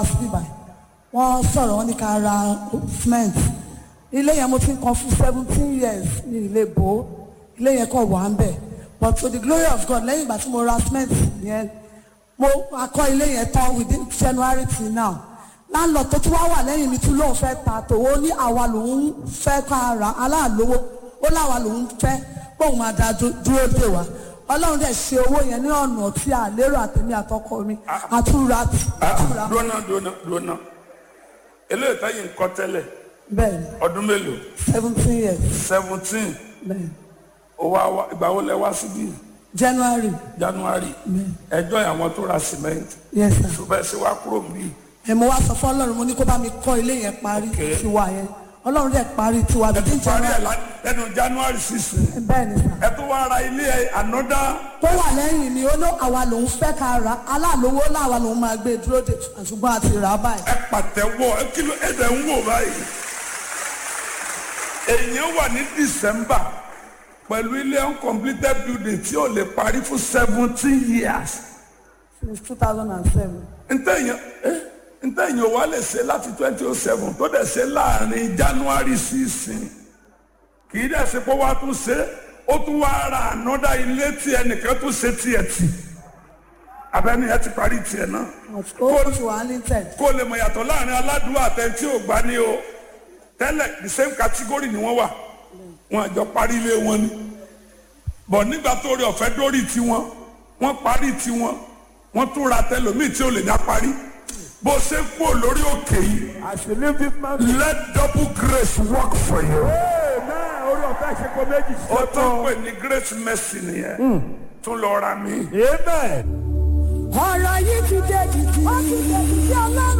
síbà wọ́n sọ̀rọ̀ wọ́n ní ká ra cement ilé yẹn mo ti ń kan fún seventeen years ní ilé bò ó ilé yẹn kàn wà ń bẹ̀ but to the glory of God lẹ́yìn ìgbà tí mo ra cement yẹn mo akọ ilé yẹn tán within January till now láńlọ tó tún wá wà lẹ́yìn mi tún lóun fẹ́ ta tòwó ní àwa lòun fẹ́ ká ra aláàlówó ó láwa lòun fẹ́ bóun máa da dúró dè wá ọlọ́run dẹ̀ ṣe owó yẹn ní ọ̀nà tí a lérò àtẹ̀mí àtọkọ mi àtúra àtúra dúnà dúnà dúnà eléyìí táyì ń kọ́ tẹ́lẹ̀ bẹ́ẹ̀ ni ọdún mélòó seventeen years seventeen bẹ́ẹ̀ ni owó àwa ìgbà wo lẹ wá síbí January January ẹjọ́ àwọn tó ra cement yes sir ṣùgbọ́n ẹ ṣe wá kúrò níbí ẹ mo wá sọ fún ọlọ́run mo ní kó bá mi kọ́ ilé yẹn parí Okay. tiwa yẹn ọlọ́run dẹ̀ parí tiwa bíi parí ẹ̀ January lá- lẹ́nu January sixteen bẹ́ẹ̀ ni sir ẹ tó wá ra ilé ẹ ànọ́dá tó wà lẹ́yìn mi ó ló àwa lòun fẹ́ ká ra aláàlówó láwa lòun máa gbé dúró dè ṣùgbọ́n a ti rà á báyìí ẹ pàtẹ́wọ́ ẹ kìlọ̀ ẹ dẹ̀ ń wò báyìí èèyàn wà ní December pẹ̀lú ilé uncompleted building tí ò lè parí fún seventeen years since two thousand and seven ntẹ̀yìn eh, ntẹ̀yìn wa lè ṣe láti twenty oh seven tó dẹ̀ ṣe láàrin January sísìn kì í dẹ̀ ṣe pé wàá tún ṣe ó tún wá ra ànọ́dá ilé tí ẹnìkan tún ṣe tiẹ̀ tì abẹ́ni ẹ ti parí tiẹ̀ náà ó ti wà ní tẹ̀ kó lè mọ̀ yàtọ̀ láàrin aládùúgbò àtẹ̀ntí ò gbá ní o tẹ́lẹ̀ the same category ni wọ́n wà wọn àjọ parí ilé wọn ni bọ̀ nígbà tó rí ọ̀fẹ́ dórí tiwọn wọ́n parí tiwọn wọ́n tún ra tẹlòmíì tí ò lè dá parí bó ṣe ń kú lórí òkè yìí As you live this mountain. let double grace work for you. Amen. Orí ọ̀fẹ́ ṣe kó méjì ó ṣe tó ń tán. pè ní grace mercy nìyẹn tún lọ ra mi. Amen. ọ̀rọ̀ yìí ti dé jìjì ó ti dé jìjì ọlọ́run